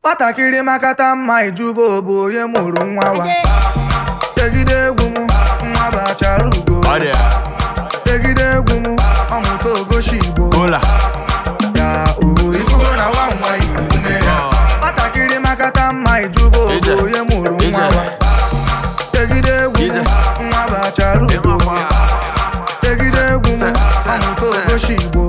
nwatakịrị makata mma ijuba bụ onye mụrụ nwa wa tegide egwu m nwa bụ achara ugo Ọ dị tegide egwu m ọmụta ogoshi igbo Gola ya o ifugo na nwa nwa igbo nne ya nwatakịrị makata mma ijuba Ije. bụ onye mụrụ nwa Ije. wa tegide egwu m Ije. nwa bụ achara ugo tegide egwu m Se- se- ọmụta se- ogoshi igbo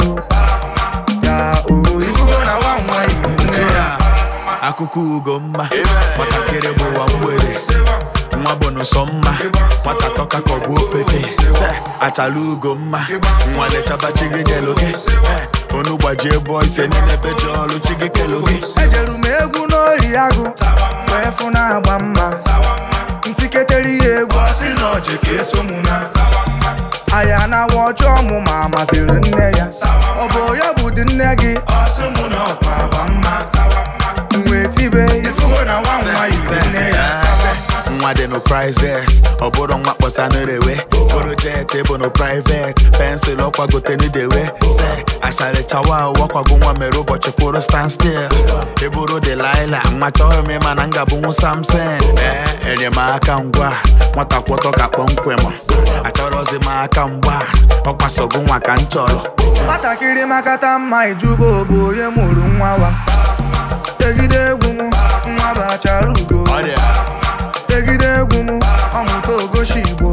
ya o ifugo na nwa nwa igbo nne ya akụkọ ugo mma nwatakịrị bụ ụwa mgbede nwa bụ n'ụsọ mma nwata tọka ka ọ bụ opete Se, achala ugo mma nwa lechaba chi gị kelo gị Eh, onu gbajie bọ ise niile peji ọlụ chi gị kelo gị ejeru m egwu n'ori agụ wee fụ na-agba mma ntiketere ya egwu ọsị na ọjị ka eso mụ na aya na awa ọjọọ mụ ma masịrị nne ya ọ bụ ya bụ dị nne gị ọsị mụ na ọkwa agba mma wee tibe ifugo na nwa nwa yiri nne ya nwa dị no prizes ọ bụrụ nwa kpọsa n'erewe bụrụ jet bụ no privet pensụl ọkwagote n'idewe se asharịchawa wakwago nwa mere ụbọchị kwụrụ stand still ịbụrụ delaila nwa chọghị m ịma na m ga-abụnwu samson ee enyemaka ngwa nwata kwọtọ ka kpọmkwem achọrọzi m aka mgba ọkwasogo nwa ka m chọrọ nwatakịrị makata mma ijuba bụ onye mụrụ nwa wa tegide egwu m nwa bụ achara ugo Ọ dị tegide egwu m ọmụta ogoshi igbo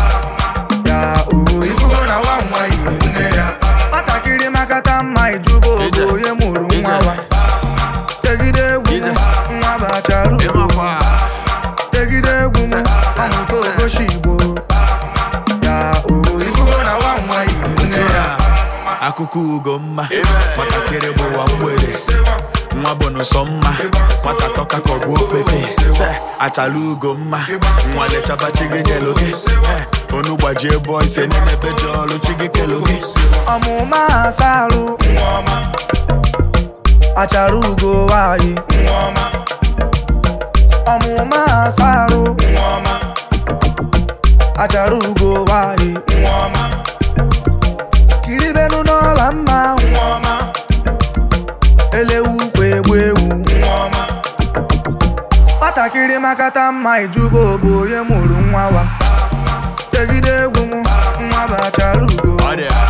ya o ifugo na nwa nwa igbo nne ya nwatakịrị makata mma ijuba Ije. bụ onye mụrụ nwa Ije. wa tegide egwu m Ije. nwa bụ achara ugo ịmakwa tegide egwu m Se- se- ọmụta se. ogoshi igbo ya o ifugo na nwa nwa igbo nne ya akụkọ ugo mma nwatakịrị bụ ụwa mgbede nwa bụ n'ụsọ mma nwata tọka ka ọ bụ opete Se, achala ugo mma nwa lechaba chi gị kelo gị Eh, onu gbajie bọ ise niile peji ọlụ chi gị kelo gị ọmụma asarụ achara ugo nwanyị ọmụma asarụ achara ugo nwanyị kiribenu n'ọla mma elewu kwa egbu ewu nwatakịrị makata mma ijuba bụ onye mụrụ nwa wa tegide egwu m nwa bụ achara ugo Ọ dị